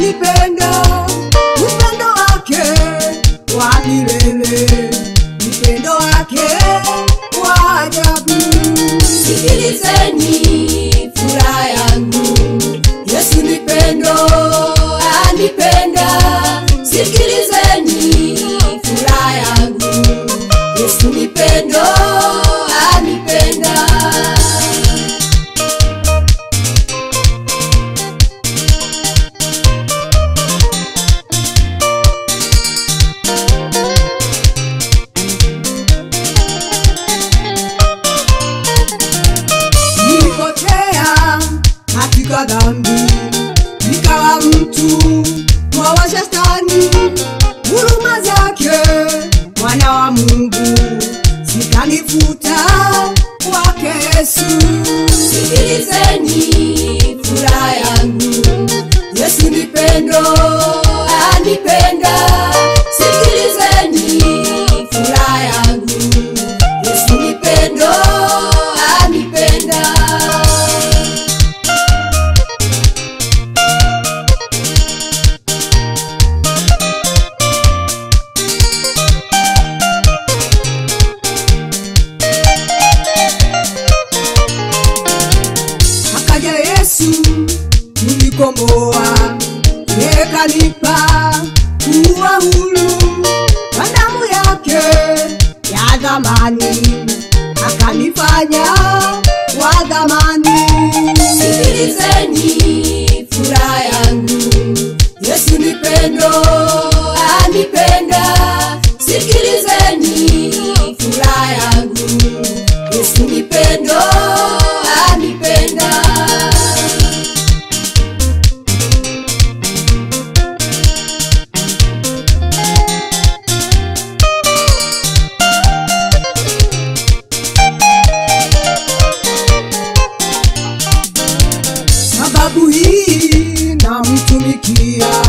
anipenda upendo wake wa milele upendo wake wa ajabu sikilizeni furaha yangu yesu ni pendo anipenda sikilizeni furaha yangu yesu ni pendo anipenda nilipotea katika dhambi nikawa mtu wa washastani huruma zake mwana wa mungu zikanifuta kwake yesu sikilizeni furaha yangu yesu ni pendo anipenda sikilizeni furaha yangu yesu ni pendo anipenda akaja yesu unikomboa yekanipa kuwa huru kwa damu yake ya dhamani akanifanya wa dhamani sikilizeni furaha yangu yesu ni pendo anipenda sikilizeni furaha yangu yesu ni pendo anipenda sababu hii namtumikia